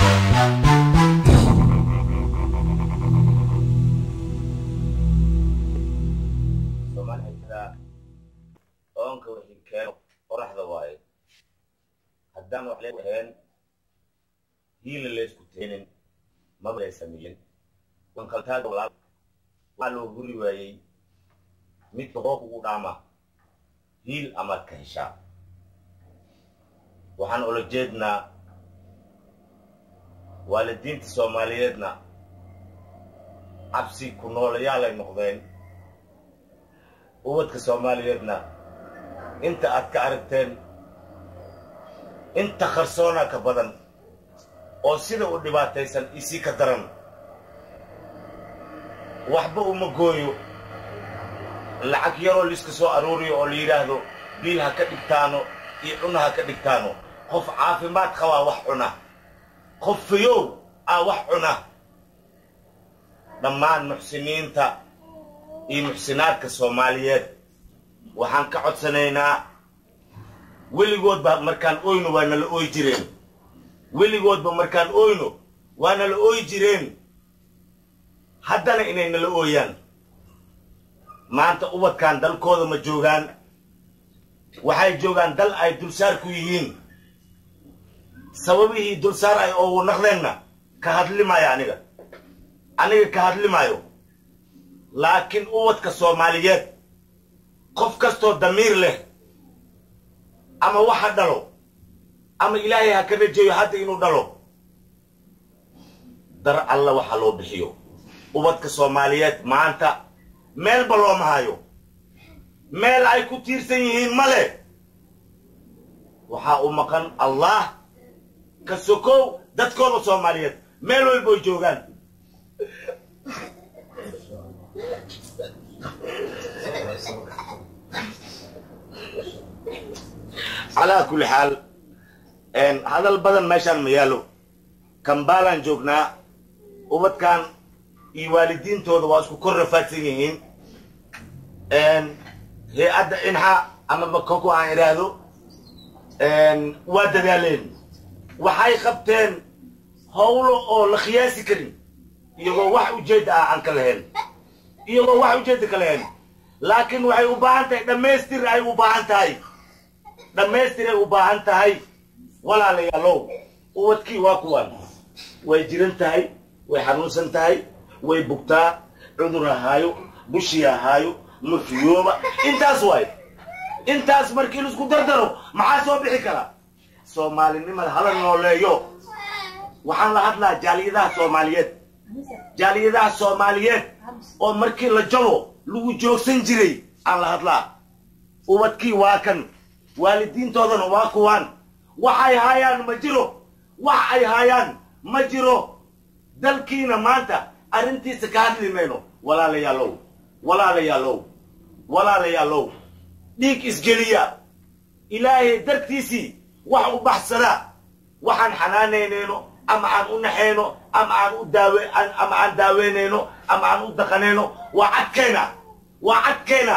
soomaali waxay tiraa oonka wixii keeno qoraxda waaye haddaan wax lee ahayn hiila laysku teenin maba lay sameeyin wankaltaaga walaal waxaa loo huri waayey midka hoo kugu dhaama hiil amaad ka heshaa waxaan ula jeednaa waalidiinta soomaaliyeedna cabsi ku noolayaalay noqdeen ubadka soomaaliyeedna inta aad ka aragteen inta qarsoona ka badan oo sida u dhibaataysan isii ka daran waxba uma gooyo lacag yaroo liiska soo aruuriyo oo la yidhaahdo biil ha ka dhigtaano iyo cuna ha ka dhigtaano qof caafimaad qabaa wax cuna qof fayow aa wax cuna dhammaan muxsiniinta iyo muxsinaadka soomaaliyeed waxaan ka codsanaynaa weligoodba markaan oyno waa nala ooy jireen weligoodba markaan oyno waa nala ooy jireen haddana inay nala ooyaan maanta ubadkan dalkooda ma joogaan waxay joogaan dal ay dulsaar ku yihiin sababihii dulsaar ay oogu naqdeenna ka hadli maayo aniga aniga ka hadli maayo laakiin ubadka soomaaliyeed qof kastoo damiir leh ama waxa dhalo ama ilaahay ha ka rajeeyo hadda inuu dhalo dar alla waxa loo bixiyo ubadka soomaaliyeed maanta meelba looma hayo meel ay ku tiirsan yihiin ma leh waxaa u maqan allah ka sokow dadkooda soomaaliyeed meel walboy joogaan calaa kulli xaal hadal badan meeshaan ma yaallo kambaalaan joognaa ubadkan iyo waalidiintooda waa isku kor rafaadsan yihiin hay-adda inxa ama makoko aan idhaahdo waa dadaaleen waxay qabteen howlo oo la khiyaasi karin iyagoo wax ujeedda ah aan ka lahayn iyagoo wax ujeedda ka lahayn laakiin waxay u baahan tahay dhammaystir ay u baahan tahay dhammaystiray u baahan tahay walaalayaalow ubadkii waa kuwan way jiran tahay way xanuunsan tahay way bugtaa cudur ahaayo bushii ahaayo mafiyooba intaas waay intaas markii laisku dardaro maxaa soo bixi kara soomaalinimada hala nooleeyo waxaan la hadlaa jaaliyadaha soomaaliyeed jaaliyadaha soomaaliyeed oo markii la jabo lagu joogsan jiray aan la hadlaa ubadkii waa kan waalidiintoodana waa kuwaan waxay haayaan ma jiro wax ay haayaan ma jiro dalkiina maanta arrintiisa ka hadli mayno walaalayaalow walaalayaalow walaalayaalow dhiig isgeliya ilaahay dartiisii wax u baxsada waxaan xanaanaynayno ama aan u naxayno ama aan u daawe ama aan daaweynayno ama aan u daqanayno waa cadkayna waa cadkayna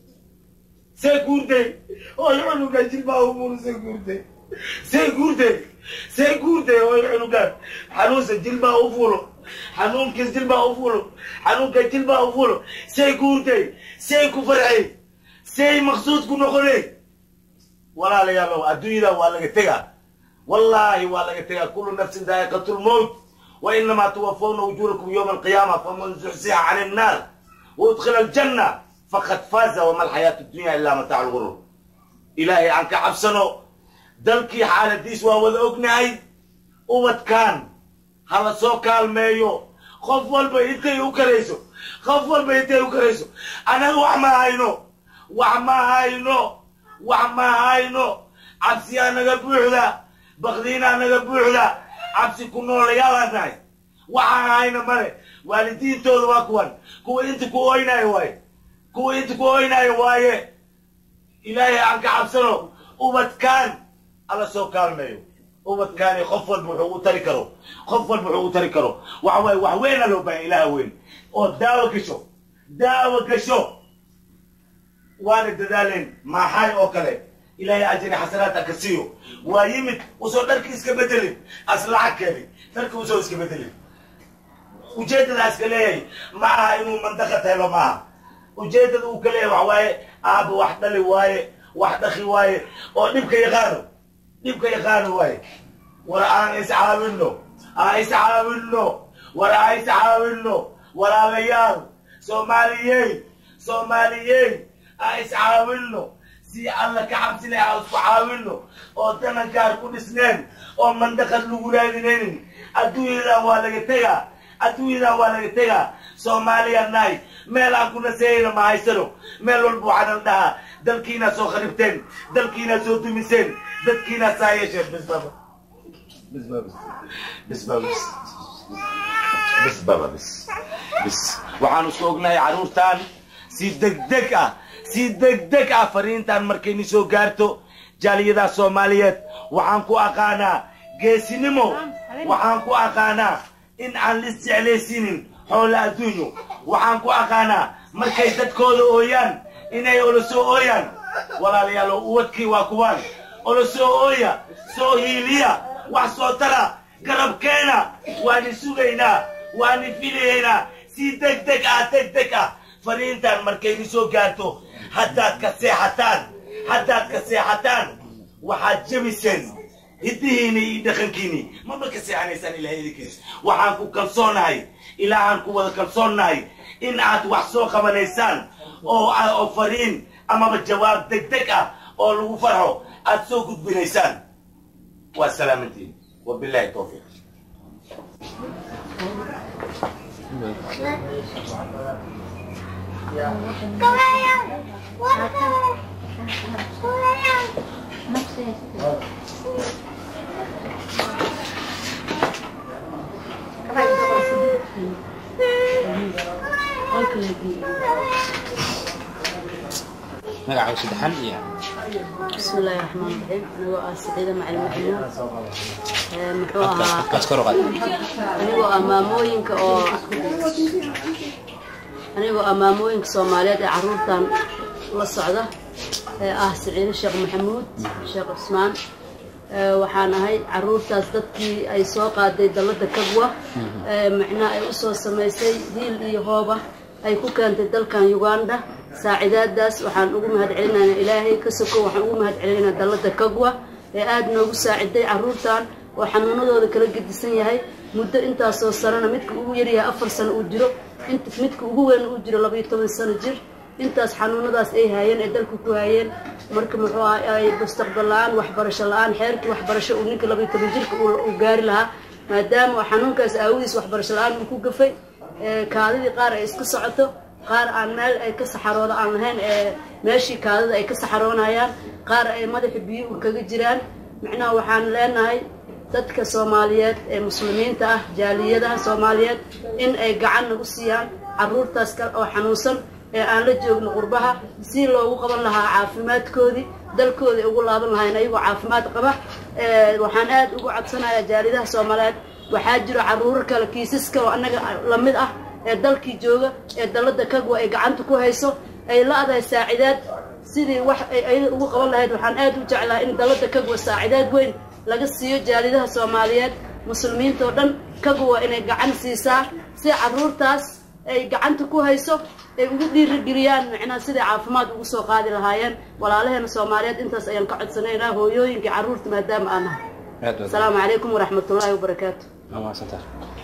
see guurday oy cunuga jilbaa umuru see guurday see guurday see guurday oy cunugaan xanuunsa jilbaa u fuulo xanuunkiis jilbaa u fuulo xanuunka jilbaa u fuulo see guurday see ku farxay see maqsuud ku noqonay walaalayaalow adduunyada waa laga tegaa wallaahi waa laga tegaa kullu nafsin daa'iqatu lmowt wa inamaa tuwafawna ujuurakum yowma alqiyaama faman zuxsiha can innaar waudkhila aljanna faqad faaza wama alxayaatu dunya ilaa mataacu lgurur ilaahay aan ka cabsano dalkii xaaladiis waa wada ognahay ubadkan hala soo kaalmeeyo qof walba intay u karayso qof walba intay u karayso anaga wax ma hayno wax ma hayno wax ma hayno cabsiyaa naga buuxda bakdiinaa naga buuxda cabsi ku noolayaalaan nahay waxaan hayna male waalidiintooda waa kuwan kuwa inta ku oynayo waaye kuwa inta ku oynayo waaye ilaahay aan ka cabsano ubadkaan alla soo kaalmeeyo ubadkaani qof walba wuxuu u tari karo qof walba wuxuu u tari karo waxa waaye wax weynaa loo baahan ilaha weyn oo daawo gasho daawo gasho waana dadaaleen maaxay oo kale ilaahay ajri xasanaadka ka siiyo waa yimid usoo dharkii iska bedelin as lacag keenay dharkii usoo iska bedelin ujeedadaas ka leeyahay ma aha inuu mandaqad helo maaha ujeedada uu ka leeyahay waxa waaye aaba wax dhali waaye wax dhaki waaye oo dhibka yaqaano dhibka yaqaano waaye war aan iscaawinno aan iscaawinno war aan iscaawinno walaalayaal soomaaliyey soomaaliyey aan iscaawinno si alla ka cabsina aan isku caawinno oo danankaar ku dhisneen oo mandaqad lagu raadinaynin adduunyadan waa laga tegaa adduunyadan waa laga tegaa soomaaliya nahay meel aan ku naseeyayna ma haysano meel walba waxaanan dhahaa dalkiinaa soo kharibteen dalkiinaa soo dumiseen dadkiinaa saa yeesheen bis baba bis baba bis baba bis bis baba bis bis waxaanu isku ognahay carruurtan si degdeg ah si degdeg ah fariintan markayni soo gaarto jaaliyadaha soomaaliyeed waxaan ku aqaanaa geesinimo waxaan ku aqaanaa in aan lis jeclaysiinin xoola adduunyo waxaan ku aqaanaa markay dadkooda ooyaan inay ola soo ooyaan walaalayaal uwadkii waa kuwaan ola soo ooya soo hiiliya wax soo tara garabkeena waani sugaynaa waani filayaynaa si deg deg ah deg deg ah fariintan markayni soo gaarto haddaad ka seexataan haddaad ka seexataan waxaad jebiseen hiddihiini iyo dhaqankiini maba ka seexanaysaan ilahay idinkiis waxaan ku kalsoonahay ilaahaan ku wada kalsoonnahay in aad wax soo qabanaysaan oo oo fariin amaba jawaab deg deg ah oo lagu farxo aad soo gudbinaysaan waa salaamantiin wabillahi tawfiiq magaca saddexan iyo بسم الله الرحمن الرحيم أنا آه سعيدة مع المحمود muxuu ahaa codkaas kor u qaad anigoo ah maamooyinka oo anigoo ah maamooyinka soomaaliyeed ee caruurtan la socda ee ah siciide sheekh maxamuud sheekh cusmaan ee waxaan ahay caruurtaas dadkii ay soo qaaday dalladda kagwa ee macnaha ay usoo samaysay hiil iyo hooba ay ku keentay dalkan uganda saacidaadaas waxaan ugu mahad celinaynaa ilaahay ka soko waxaan ugu mahad celinaynaa dalladda kagwa ee aada noogu saaciday caruurtan oo xanuunadooda kala gedisan yahay muddo intaasoo sanana midka ugu yaryahay afar sano uu jiro int midka ugu weyn uu jiro labaiyo toban sano jir intaas xanuunadaas ay haayeen ee dalka ku haayeen marka muxuu aha ay mustaqbal la-aan waxbarasho la-aan xeerkii waxbarasho uu ninka labaiyo toban jirka uu gaari lahaa maadaama xanuunkaas aawadiis waxbarasho la-aan uu ku gafay kaadidii qaar ay iska socoto qaar aan meel ay ka saxarooda aan lahayn ee meeshii kaadida ay ka saxaroonayaan qaar ay madaxa biyo u kaga jiraan macnaha waxaan leenahay dadka soomaaliyeed ee muslimiinta ah jaaliyadaha soomaaliyeed in ay gacan nagu siiyaan caruurtaas kale oo xanuunsan ee aan la joogno qurbaha si loogu qaban lahaa caafimaadkoodii dalkooda ugu laaban lahayn ayagoo caafimaad qaba waxaan aada ugu codsanayaa jaaliyadaha soomaaliyeed waxaa jiro caruuro kale kiisas kale oo annaga lamid ah ee dalkii jooga ee dalladda kagwa ay gacanta ku hayso ay la-dahay saacidaad sidii wax ay ayada ugu qaban lahayd waxaan aada u jeclahay in dalladda kagwa saacidaad weyn laga siiyo jaalidaha soomaaliyeed muslimiinta oo dhan kagwa inay gacan siisaa si caruurtaas ay gacanta ku hayso ay ugu dhiirigeliyaan macnaha siday caafimaad ugu soo qaadi lahaayeen walaalaheena soomaaliyeed intaas ayaan ka codsanaynaa hooyooyinkii caruurta maadaama aan nahay aad baad asalaamu calaykum waraxmatullaahi wabarakaatu waa mahadsantahay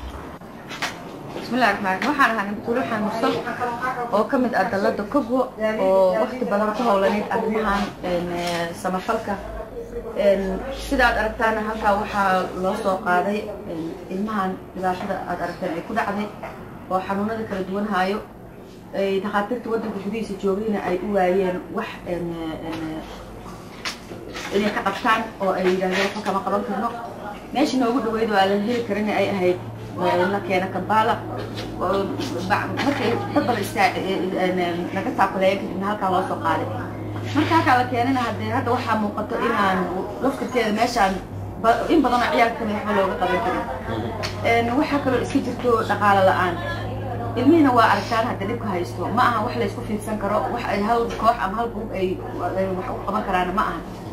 bismillahi raxmaan raxiim waxaan ahaa nabtuulo xanuunsan oo ka mid ah dalladda kogwo oo waqti badan ku howlaneyd arrimahan samafalka sida aad aragtaana halkaa waxaa loo soo qaaday ilmahan dhibaatada aad aragteen ay ku dhacday oo xanuunada kala duwan haayo ay dhakhaatiirta waddanka gudihiisa joogayna ay u waayeen wax inay ka qabtaan oo ay yidhahdeen waxba kama qaban karno meesha noogu dhaweyd oo aan la heli karin ay ahayd la keena kambala oo markay dad badan istaa laga taakuleeya kadibna halkaa loo soo qaaday marka halkaa la keenana haddee hadda waxaa muuqato inaan laftirkeeda meeshaan in badan oo ciyaalka kamid waxba looga qaban karin waxaa kaloo iska jirto dhaqaalo la-aan ilmihiina waa aragtaan hadda dhibka haysto ma aha wax laysku fiidsan karo wax ay hal koox ama hal gruub ay wax u qaban karaana ma aha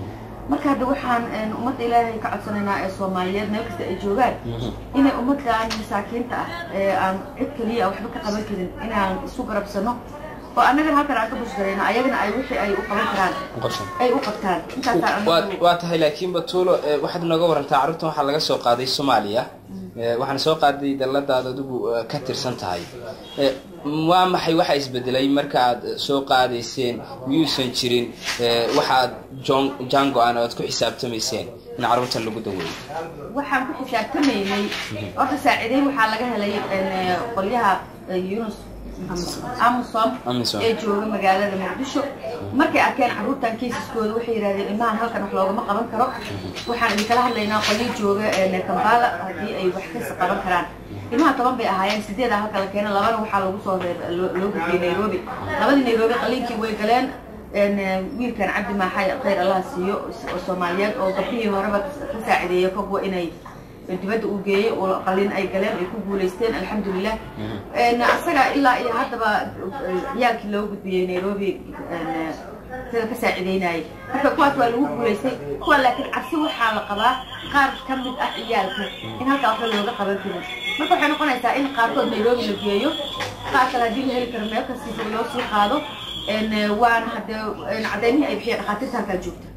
marka hadda waxaan een, ummadda ilaahay ka codsanaynaa ee soomaaliyeed meel kasta ay joogaan inay ummaddan masaakiinta ah ee aan cid keliya waxba ka qaban karin inaan isu garabsano oo annagana halkan aan ka bushgarayno ayagana ay wixii ay u qaban karaan Qabsan. ay u qabtaan intaasaan waa anagu waa tahay laakiin batuulo eh, waxaad nooga warantaa carruurtan waxaa laga soo qaaday soomaaliya Eh, waxaana soo qaaday dalladaad adigu eh, ka tirsan tahay Eh, waa maxay waxa isbedelay marka aad soo qaadayseen miyuusan jirin eh, waxa aad jon- jango aan aad ku xisaabtamayseen in carruurtan lagu daweeyo waxaan ku xisaabtamaynay horta saaciideyn waxaa laga helay een, eh, qolyaha eh, yunus amusom Amisom. ee jooga magaalada muqdisho markay arkeen carruurtan kaysaskooda waxay yidhahdeen ilmahan halkan wax loogama qaban karo waxaan idinkala hadlaynaa qolyo jooga een, kambala haddii ay wax kasi qaban karaan ilmaha toban bay ahaayeen sideeda halka la keena labana waxaa lagu soo reeb loo loo gudbiyey nairobi labadii nairobi qaliinkii way galeen een, eh, wiilkan cabdi maaxay khayr allah siiyo oo soomaaliyeed oo gabdhihii horeba ka saacideeyey kogwa inay dibadda uu geeyey oo qalin ay galeen ay ku guulaysteen alxamdulilah Een, asaga ilaa iyo haddaba eh, ciyaalkii loo gudbiyey nairobi een, eh, sida ka saacideynayay marka kuwaas waa lagu guulaystay kuwa laakiin cabsi waxaa la qabaa qaar ka mid ah ciyaalka in halkaa waxba looga qaban karin marka waxay noqonaysaa in qaarkood nairobi la geeyo qaar kale haddii la heli karo meel kastiisa loo sii qaado een, eh, waana hadde een, cadaymihii ay bixiyeen dhakhaatiirta halkaa joogta